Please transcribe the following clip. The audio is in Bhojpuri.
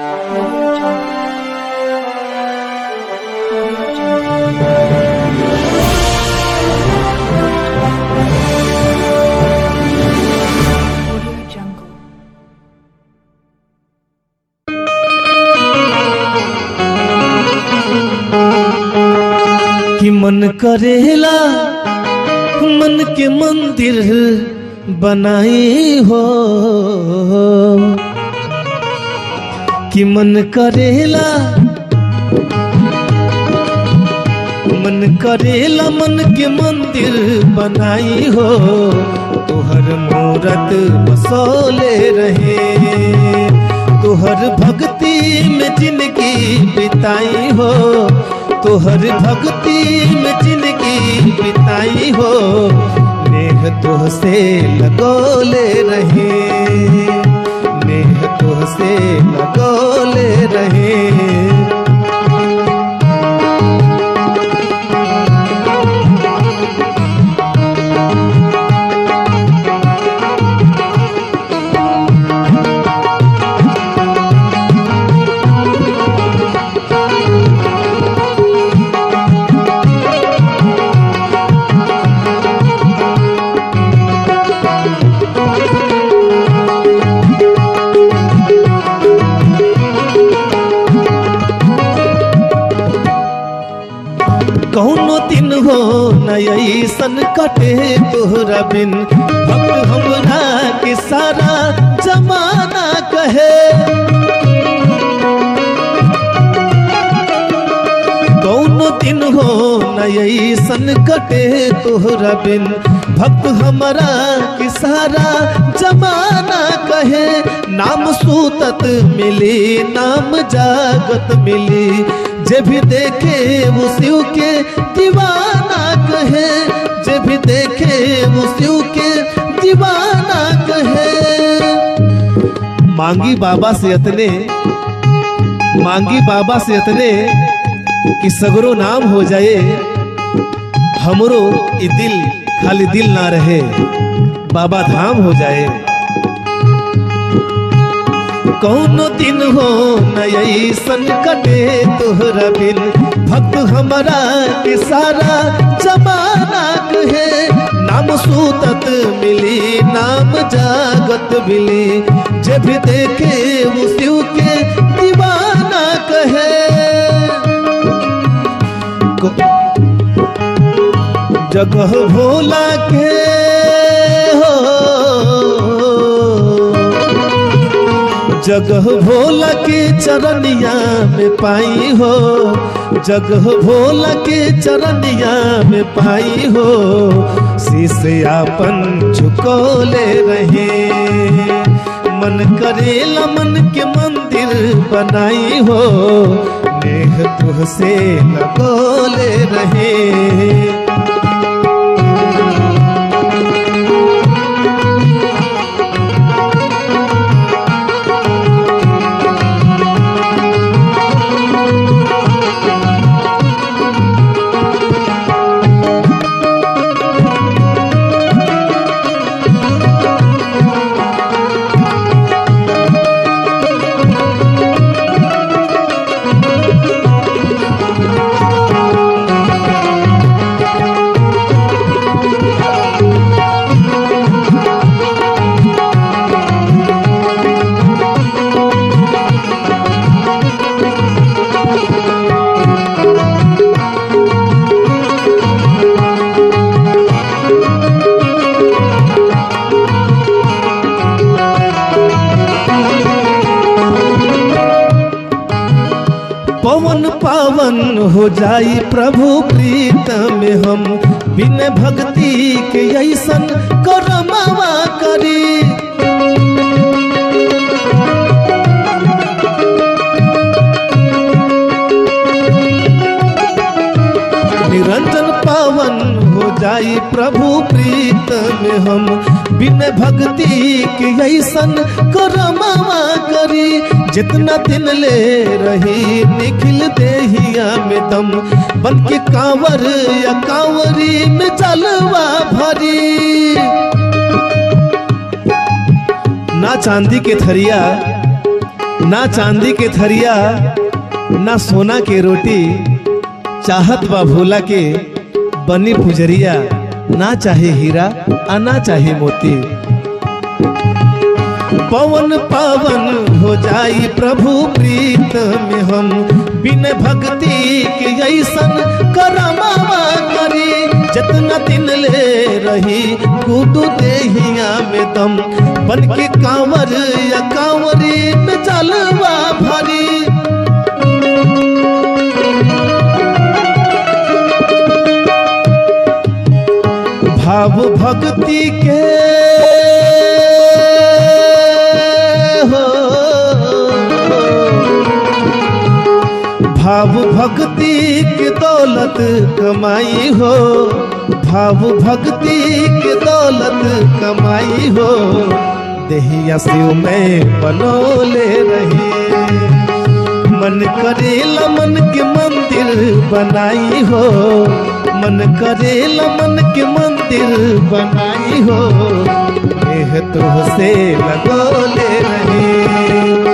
Audio Jungle. Audio Jungle. Audio Jungle. कि मन करेला मन के मंदिर बनाई हो कि मन करेला मन करेला मन के मंदिर बनाई हो तोहर मूरत बसोले रहे तोहर भक्ति में जिंदगी बिताई हो तोहर भक्ति में जिंदगी बिताई हो नेह तोह से लगोले रहे नेह तोह से लगोले रहे कौनो दिन हो नई सन कटे तोहरा बिन भक्त हमरा के सारा जमाना कहे कौनो दिन हो नई सन कटे तोहरा बिन भक्त हमरा के सारा जमाना कहे नाम सूतत मिली नाम जागत मिली जे भी देखे वो शिव के दीवाना कहे जे भी देखे वो शिव के दीवाना कहे मांगी बाबा से अतने मांगी बाबा से अतने कि सगरो नाम हो जाए हमरो ई दिल खाली दिल ना रहे बाबा धाम हो जाए कौनो दिन हो नई सन कटे तोहरा बिन भक्त हमरा के सारा जमाना कहे नाम सूतत मिली नाम जागत मिली जे भी देखे वो शिव के दीवाना कहे को- जगह भोला के हो जगह भोला के चरनिया में पाई हो जगह भोला के चरनिया में पाई हो शीश आपन झुकोले रहे मन करेला मन के मंदिर बनाई हो नेह तुह से लगोले रहे पवन पावन हो जाई प्रभु प्रीत में हम बिन भक्ति के ऐसन करमावा करी निरंजन पावन हो जाई प्रभु प्रीत में हम बिन भक्ति के ऐसन करमावा करी जितना दिन ले रही निखिल देहिया में दम बन के कांवर या कांवरी में जलवा भरी ना चांदी के थरिया ना चांदी के थरिया ना सोना के रोटी चाहत बा भोला के बनी पुजरिया ना चाहे हीरा आ ना चाहे मोती पवन पावन हो जाई प्रभु प्रीत में हम बिन भक्ति के ऐसन करमावा करी जतना दिन ले रही गुडू देहिया में दम बन के कांवर या कांवरी में जलवा भरी भाव भक्ति के हो भाव भक्ति के दौलत कमाई हो भाव भक्ति के दौलत कमाई हो देहिया शिव में बनोले रही मन करेला मन के मंदिर बनाई हो मन करेला मन के मंदिर बनाई हो एह तो से लगोले रही